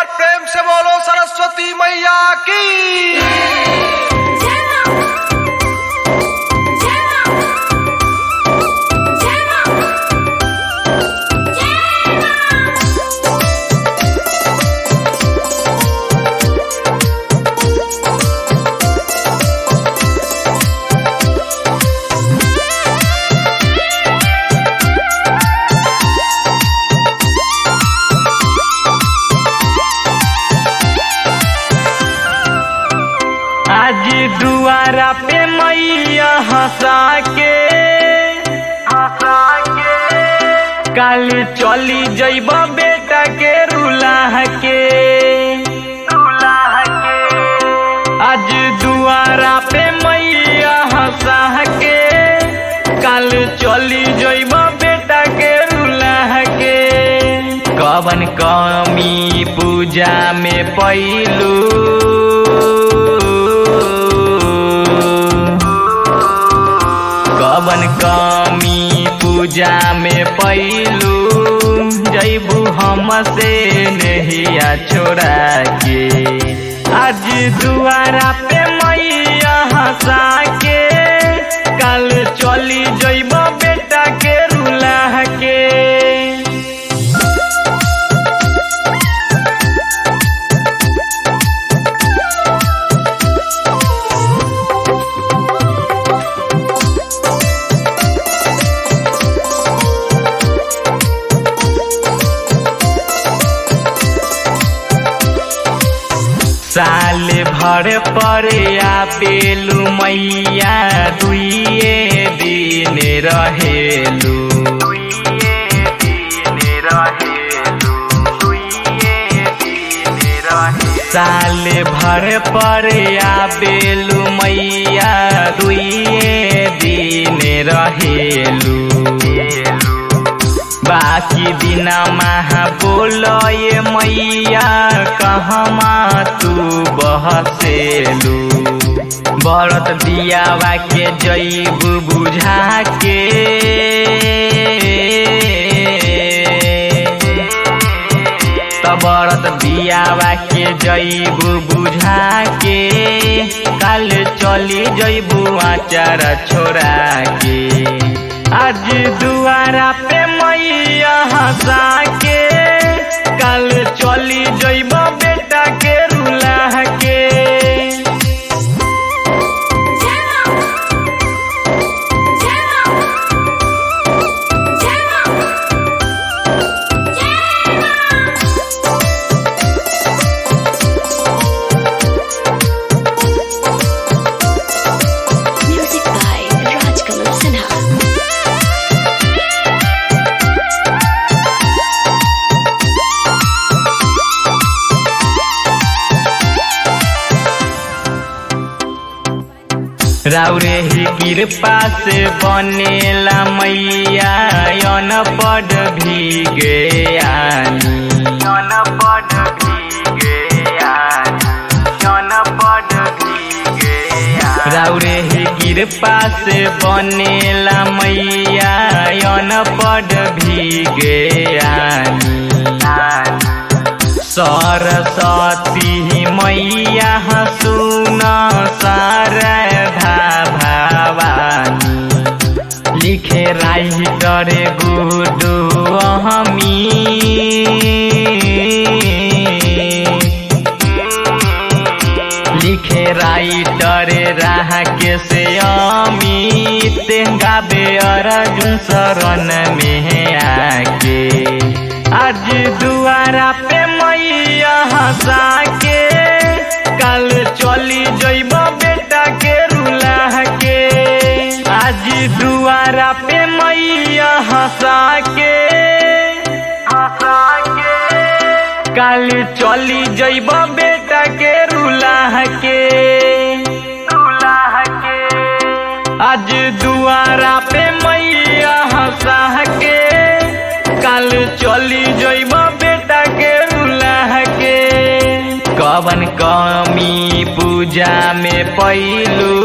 बार प्रेम से बोलो सरस्वती मैया की आज दुआरा पे मैया हंसा के हंसा के काल चली जइब बेटा के रुलाह के रुलाह के आज दुआरा पे मैया हंसा के काल चली जइब बेटा के रुलाह के कवन कमी पूजा में पैलू कवन कमी पूजा में पैलू जैबू हम से नहिया छोड़ा के आज दुआरा पे मैया हंसा के कल चली जइब बेटा के रुलाह के साल भर पर आपेलू मैया दुइए दिन रहेलू साल भर पर आपेलू मैया दुइए दिन रहेलू बाकी दिन महा बोलए मैया कहमा तू बहसेलू बरत दियावा के जैब बुझा के बरत दियावा के जैब बुझा के काल चली जैबू आचार छोड़ा के आज दुआरा पे मैया हंसा के कल चली जइब बेटा के रुलाह के Music by Rajkamal Sinha. राउरे ही कृपा से बनेला मैया अनपढ़ भी गयानी अनपढ़ भी गयानी अनपढ़ भी गयानी राउरे ही कृपा से बनेला मैया अनपढ़ भी गयानी सरस्वती मैया सुन शारदा भवानी लिखे राइटर गुडू हमी लिखे राइटर राह के से अमित गाबे अर्जुन शरण में आके आज दुआरा पे मैया हंसा के कल चली जइब बेटा के रुलाह के आज दुआरा पे मैया हंसा के हंसा के कल चली जइब बेटा के रुलाह के रुलाह के आज दुआरा पे मैया हंसा के काल चली जइब बेटा के रुलाह के कवन कमी पूजा में पैलू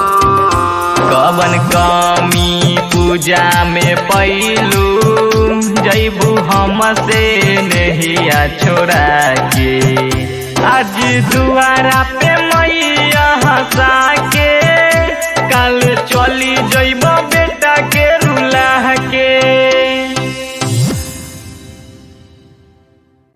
कवन कमी पूजा में पैलू जैबू हमसे नहिया छोड़ा के आज दुआरा पे मैया हंसाई